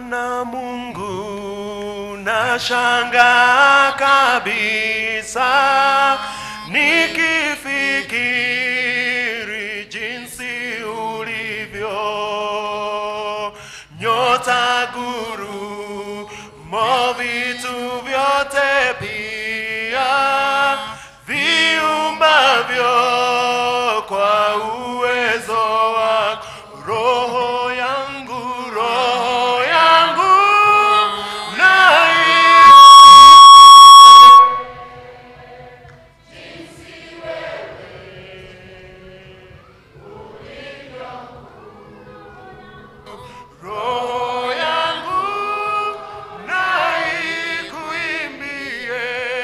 Bwana Mungu nashanga kabisa nikifikiri jinsi ulivyo nyota guru mo vitu vyote pia viumbavyo kwa uwezo wa roho yangu roho yangu na roho yangu na ikuimbie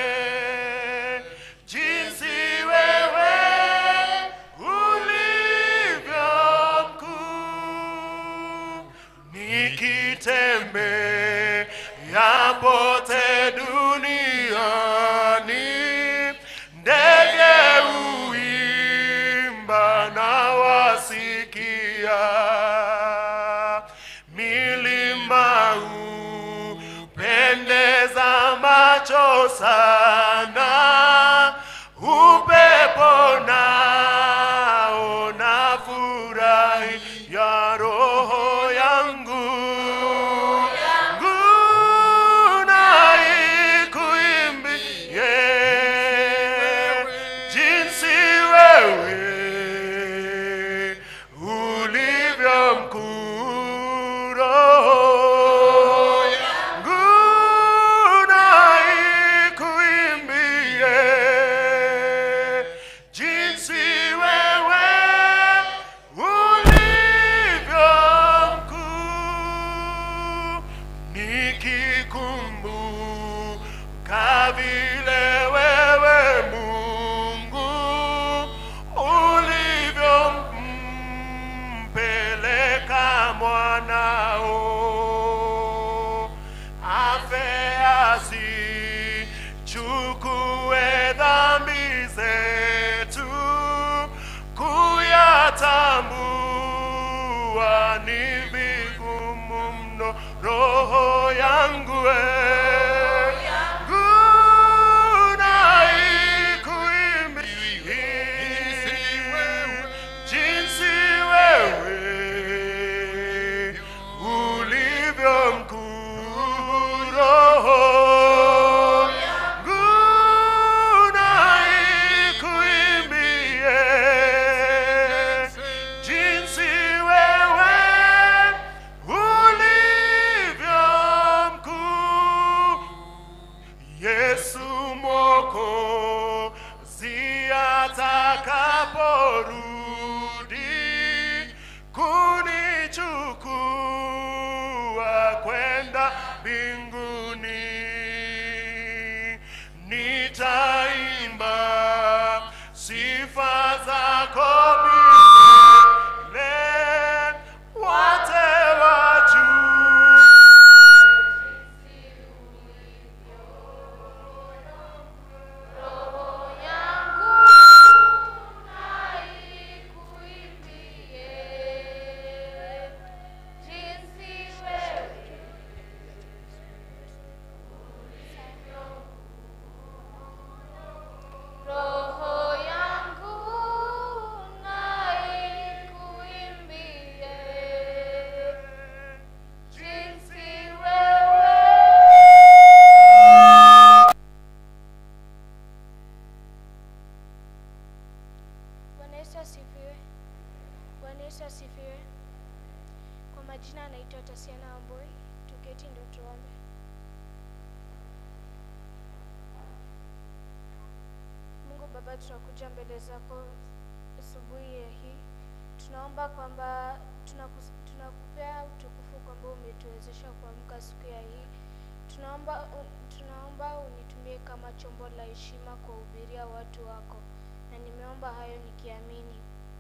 jinsi wewe ulivyo mkuu nikitembea pote duniani ndege uimba na wasikia milima upendeza macho sana upepo nao na furahi ya roho yangu nguna ikuimbie jinsi wewe ulivyo mkuu roho nguna ikuimbie jinsi wewe ulivyo mkuu nikikumbuka vile wewe Mungu ulivyompeleka mwanao afe asichukue dhambi zetu kuyatambua ni vigumu mno roho yangu nguna ikuimbie jinsi wewe ulivyo mkuu roho nguna ikuimbie jinsi wewe ulivyo mkuu Yesu Mwokozi atakaporudi kunichukua kwenda mbinguni, nitaimba sifa zako milele, wote wajue Roho yangu na ikuimbie jinsi wewe Bwana Yesu asifiwe. Bwana Yesu asifiwe. Kwa majina anaitwa Tasiana Wamboi. Tuketi ndio tuombe. Mungu Baba, tunakuja mbele zako asubuhi ya hii. Tunaomba kwamba tunakus- tunakupea utukufu kwamba umetuwezesha kuamka siku ya hii. Tunaomba tunaomba unitumie kama chombo la heshima kuwahubiria watu wako, na nimeomba hayo nikiamini.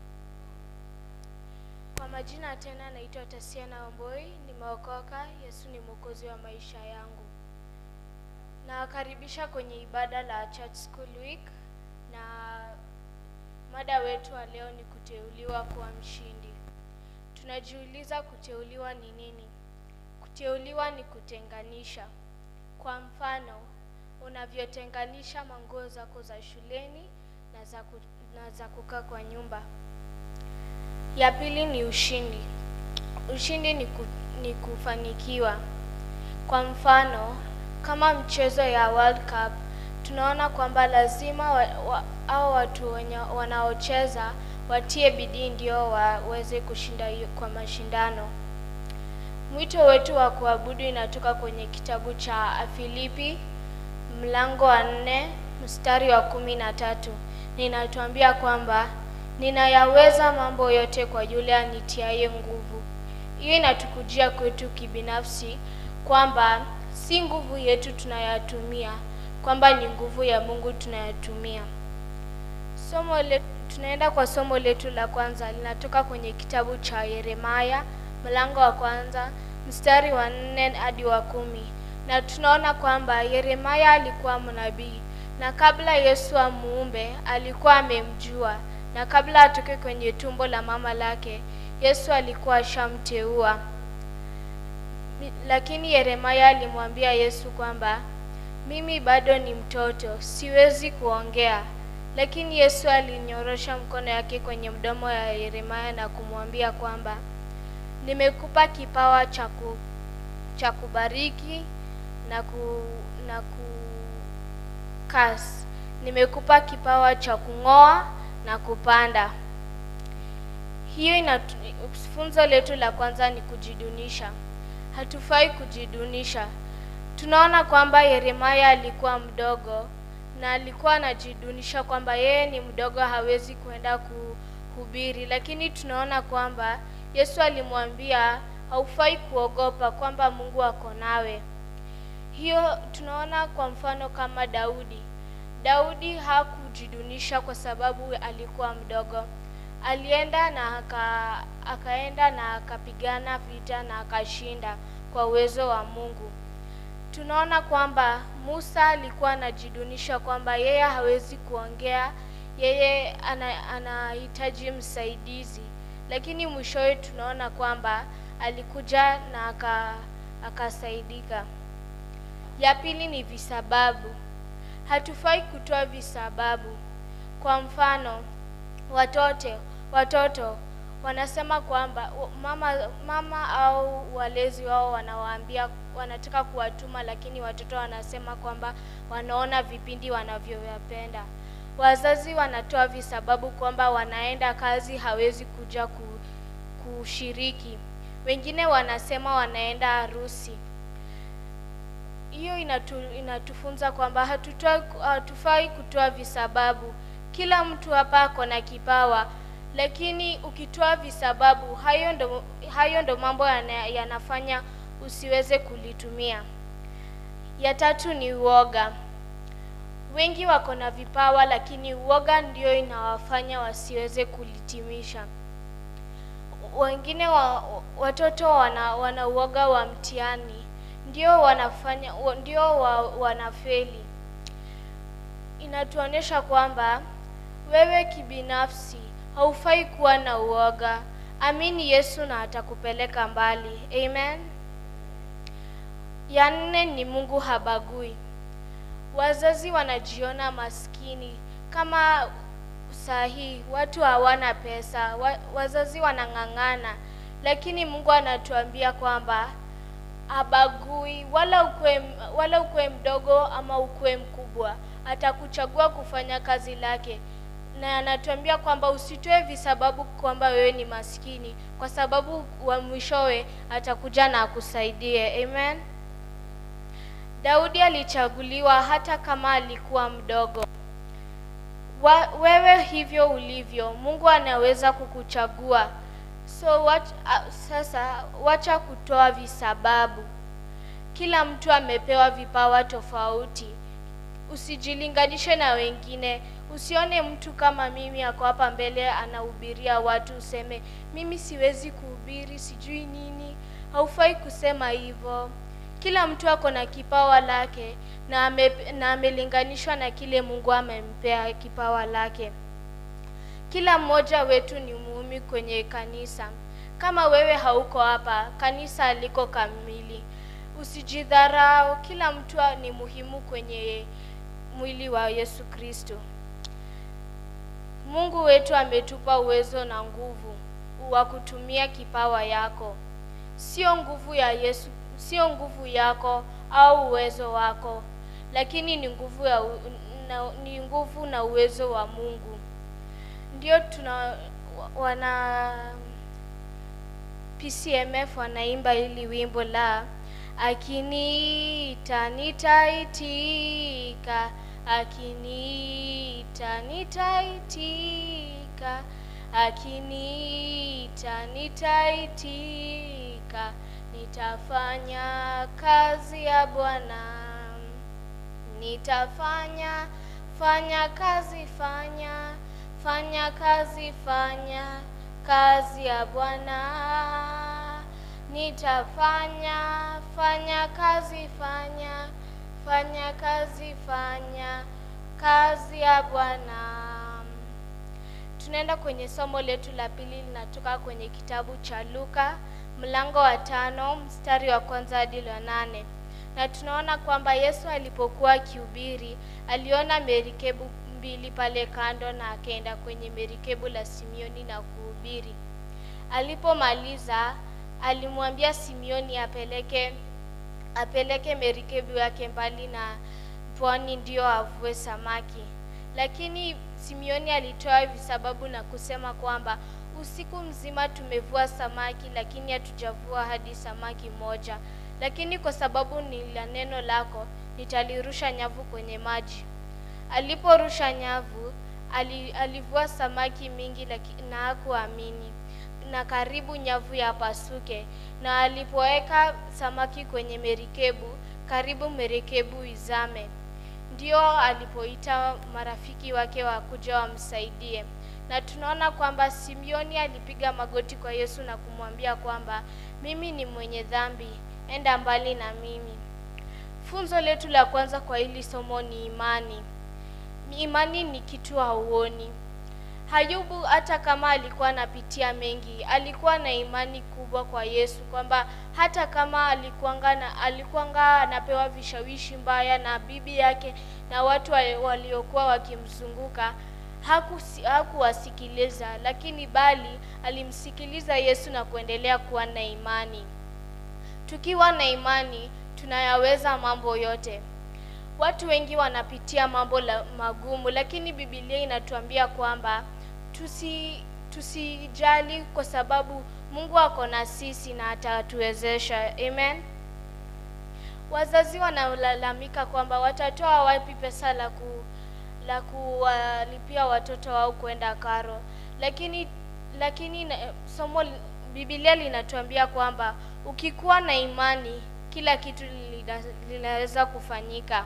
Kwa majina tena naitwa Tasiana Wamboi, nimeokoka. Yesu ni mwokozi wa maisha yangu. Nawakaribisha kwenye ibada la Church School Week na mada wetu wa leo ni kuteuliwa kuwa mshindi. Tunajiuliza kuteuliwa ni nini? Kuteuliwa ni kutenganisha. Kwa mfano, unavyotenganisha manguo zako za shuleni na za, ku, na za kukaa kwa nyumba. Ya pili ni ushindi. Ushindi ni, ku, ni kufanikiwa. Kwa mfano, kama mchezo ya World Cup, tunaona kwamba lazima wa, wa, au watu wenye wanaocheza watie bidii ndio waweze kushinda hiyo kwa mashindano. Mwito wetu wa kuabudu inatoka kwenye kitabu cha Filipi mlango wa nne mstari wa kumi na tatu na inatuambia kwamba ninayaweza mambo yote kwa yule anitiaye nguvu. Hiyo inatukujia kwetu kibinafsi kwamba si nguvu yetu tunayatumia, kwamba ni nguvu ya Mungu tunayatumia. Somo le, tunaenda kwa somo letu la kwanza linatoka kwenye kitabu cha Yeremaya mlango wa kwanza mstari wa nne hadi wa kumi na tunaona kwamba Yeremaya alikuwa mnabii na kabla Yesu amuumbe alikuwa amemjua, na kabla atoke kwenye tumbo la mama lake Yesu alikuwa ashamteua. Lakini Yeremaya alimwambia Yesu kwamba mimi bado ni mtoto, siwezi kuongea. Lakini Yesu alinyorosha mkono yake kwenye mdomo ya Yeremaya na kumwambia kwamba nimekupa kipawa cha ku, cha kubariki na ku, na kukas. Nimekupa kipawa cha kung'oa na kupanda. Hiyo inatu, funzo letu la kwanza ni kujidunisha. Hatufai kujidunisha. Tunaona kwamba Yeremaya alikuwa mdogo na alikuwa anajidunisha kwamba yeye ni mdogo, hawezi kwenda kuhubiri, lakini tunaona kwamba Yesu alimwambia haufai kuogopa, kwamba Mungu ako nawe. Hiyo tunaona kwa mfano kama Daudi. Daudi hakujidunisha kwa sababu alikuwa mdogo. Alienda na aka, akaenda na akapigana vita na akashinda kwa uwezo wa Mungu. Tunaona kwamba Musa alikuwa anajidunisha kwamba yeye hawezi kuongea, yeye ana, anahitaji msaidizi, lakini mwishowe tunaona kwamba alikuja na aka, akasaidika. Ya pili ni visababu. Hatufai kutoa visababu. Kwa mfano, watoto watoto wanasema kwamba mama mama au walezi wao wanawaambia wanataka kuwatuma, lakini watoto wanasema kwamba wanaona vipindi wanavyopenda. Wazazi wanatoa visababu kwamba wanaenda kazi, hawezi kuja kushiriki. Wengine wanasema wanaenda harusi. Hiyo inatu, inatufunza kwamba hatutoi hatufai kutoa visababu. Kila mtu hapa ako na kipawa, lakini ukitoa visababu, hayo ndo, hayo ndo mambo yana, yanafanya usiweze kulitumia. Ya tatu ni uoga. Wengi wako na vipawa, lakini uoga ndio inawafanya wasiweze kulitimisha. Wengine wa, watoto wana, wana uoga wa mtihani ndio wanafanya ndio wa, wanafeli. Inatuonyesha kwamba wewe kibinafsi haufai kuwa na uoga. Amini Yesu na atakupeleka mbali. Amen. Ya nne ni Mungu habagui. Wazazi wanajiona maskini kama saa hii watu hawana pesa, wa, wazazi wanang'ang'ana, lakini Mungu anatuambia kwamba habagui, wala ukwe, wala ukwe mdogo ama ukwe mkubwa, atakuchagua kufanya kazi lake, na anatuambia kwamba usitoe visababu kwamba wewe ni maskini, kwa sababu wa mwishowe atakuja na akusaidie. Amen. Daudi alichaguliwa hata kama alikuwa mdogo. Wa, wewe hivyo ulivyo, Mungu anaweza kukuchagua. So wat, uh, sasa wacha kutoa visababu. Kila mtu amepewa vipawa tofauti. Usijilinganishe na wengine. Usione mtu kama mimi ako hapa mbele anahubiria watu useme mimi siwezi kuhubiri, sijui nini. Haufai kusema hivyo. Kila mtu ako na kipawa lake na ame, na amelinganishwa na kile Mungu amempea kipawa lake. Kila mmoja wetu ni muhumi kwenye kanisa. kama wewe hauko hapa, kanisa aliko kamili. Usijidharau, kila mtu ni muhimu kwenye mwili wa Yesu Kristo. Mungu wetu ametupa uwezo na nguvu wa kutumia kipawa yako, sio nguvu ya Yesu, sio nguvu yako au uwezo wako, lakini ni nguvu ya u- na, ni nguvu na uwezo wa Mungu. Ndio tuna wana PCMF wanaimba hili wimbo la akiniita nitaitika, akiniita nitaitika, akiniita nitaitika, nitafanya kazi ya Bwana nitafanya fanya kazi fanya fanya kazi fanya kazi ya Bwana nitafanya fanya kazi fanya fanya kazi fanya kazi ya Bwana tunaenda kwenye somo letu la pili linatoka kwenye kitabu cha Luka mlango wa tano mstari wa kwanza hadi wa nane na tunaona kwamba Yesu alipokuwa akihubiri aliona merikebu mbili pale kando na akaenda kwenye merikebu la Simioni na kuhubiri. Alipomaliza alimwambia Simioni apeleke apeleke merikebu yake mbali na pwani ndio avue samaki. Lakini Simioni alitoa visababu na kusema kwamba usiku mzima tumevua samaki, lakini hatujavua hadi samaki moja. Lakini kwa sababu ni la neno lako, nitalirusha nyavu kwenye maji. Aliporusha nyavu, ali, alivua samaki mingi laki, na hakuamini na karibu nyavu yapasuke. Na alipoweka samaki kwenye merikebu, karibu merikebu izame. Ndio alipoita marafiki wake wakuja wamsaidie. Na tunaona kwamba Simioni alipiga magoti kwa Yesu na kumwambia kwamba mimi ni mwenye dhambi, enda mbali na mimi. Funzo letu la kwanza kwa hili somo ni imani. Imani ni kitu hauoni. Hayubu hata kama alikuwa anapitia mengi, alikuwa na imani kubwa kwa Yesu kwamba hata kama alikuanga na alikuanga anapewa vishawishi mbaya na bibi yake na watu wa- waliokuwa wakimzunguka hakusi- hakuwasikiliza, lakini bali alimsikiliza Yesu na kuendelea kuwa na imani. Tukiwa na imani tunayaweza mambo yote. Watu wengi wanapitia mambo la magumu, lakini Biblia inatuambia kwamba tusi tusijali kwa sababu Mungu ako na sisi na atatuwezesha. Amen. Wazazi wanalalamika kwamba watatoa wapi pesa la ku la kuwalipia watoto wao kwenda karo, lakini lakini na, somo Biblia linatuambia kwamba ukikuwa na imani kila kitu lina- linaweza kufanyika.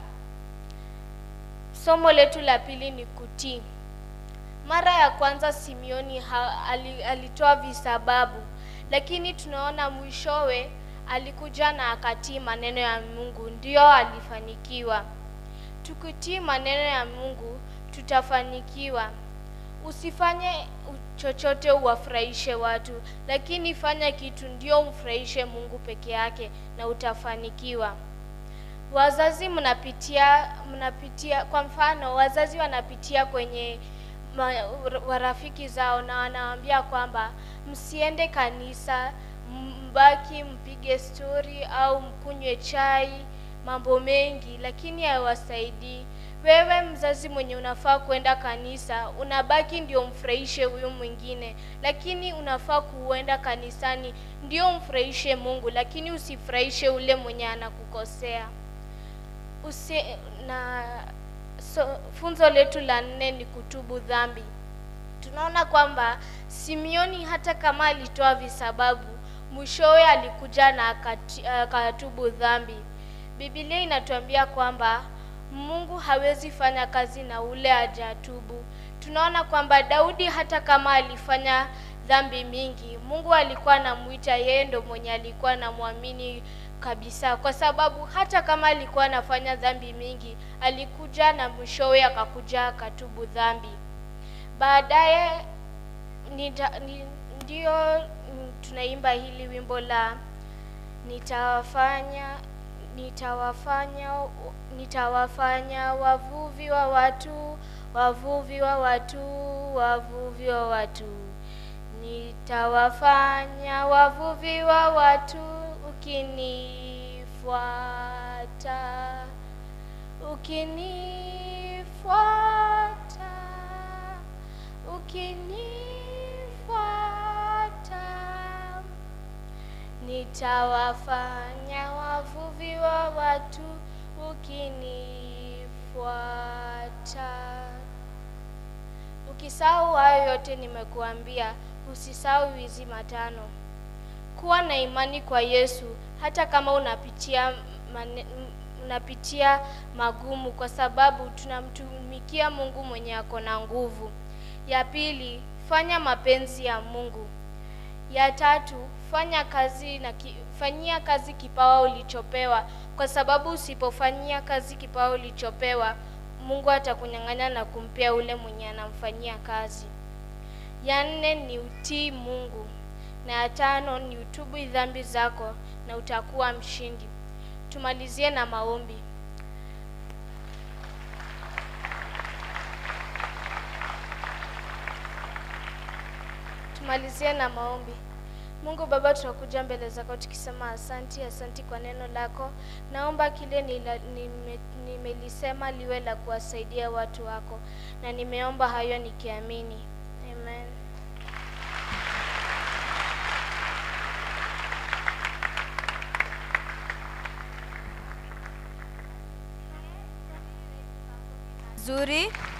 Somo letu la pili ni kutii. Mara ya kwanza Simioni ha, ali, alitoa visababu, lakini tunaona mwishowe alikuja na akatii maneno ya Mungu, ndio alifanikiwa. Tukitii maneno ya Mungu tutafanikiwa. Usifanye u- chochote uwafurahishe watu, lakini fanya kitu ndio umfurahishe Mungu peke yake na utafanikiwa. Wazazi mnapitia mnapitia, kwa mfano, wazazi wanapitia kwenye ma, warafiki zao na wanawaambia kwamba msiende kanisa, mbaki mpige stori au mkunywe chai, mambo mengi, lakini hawasaidii. Wewe mzazi mwenye unafaa kwenda kanisa, unabaki ndio mfurahishe huyu mwingine, lakini unafaa kuenda kanisani ndio mfurahishe Mungu, lakini usifurahishe ule mwenye anakukosea. Usi, na so, funzo letu la nne ni kutubu dhambi. Tunaona kwamba Simioni hata kama alitoa visababu, mwishowe alikuja na akati- akatubu dhambi. Biblia inatuambia kwamba Mungu hawezi fanya kazi na ule hajatubu. Tunaona kwamba Daudi hata kama alifanya dhambi mingi, Mungu alikuwa anamuita yeye ndo mwenye alikuwa anamwamini kabisa, kwa sababu hata kama alikuwa anafanya dhambi mingi, alikuja na mwishowe akakuja akatubu dhambi. Baadaye nita- ni- ndio mm, tunaimba hili wimbo la nitawafanya nitawafanya nitawafanya wavuvi wa watu wavuvi wa watu wavuvi wa watu nitawafanya wavuvi wa watu ukinifuata ukinifuata ukinifuata nitawafanya wavuvi wa watu ukinifuata ukisahau hayo yote nimekuambia usisahau hizi matano kuwa na imani kwa yesu hata kama unapitia mane, unapitia magumu kwa sababu tunamtumikia mungu mwenye ako na nguvu ya pili fanya mapenzi ya mungu ya tatu fanya kazi na ki, fanyia kazi kipawa ulichopewa kwa sababu usipofanyia kazi kipawa ulichopewa mungu atakunyang'anya na kumpea ule mwenye anamfanyia kazi ya nne ni utii mungu na ya tano ni utubu dhambi zako na utakuwa mshindi tumalizie na maombi tumalizie na maombi mungu baba tunakuja mbele zako tukisema asanti asanti kwa neno lako naomba kile nila- nime- nimelisema liwe la kuwasaidia watu wako na nimeomba hayo nikiamini amen zuri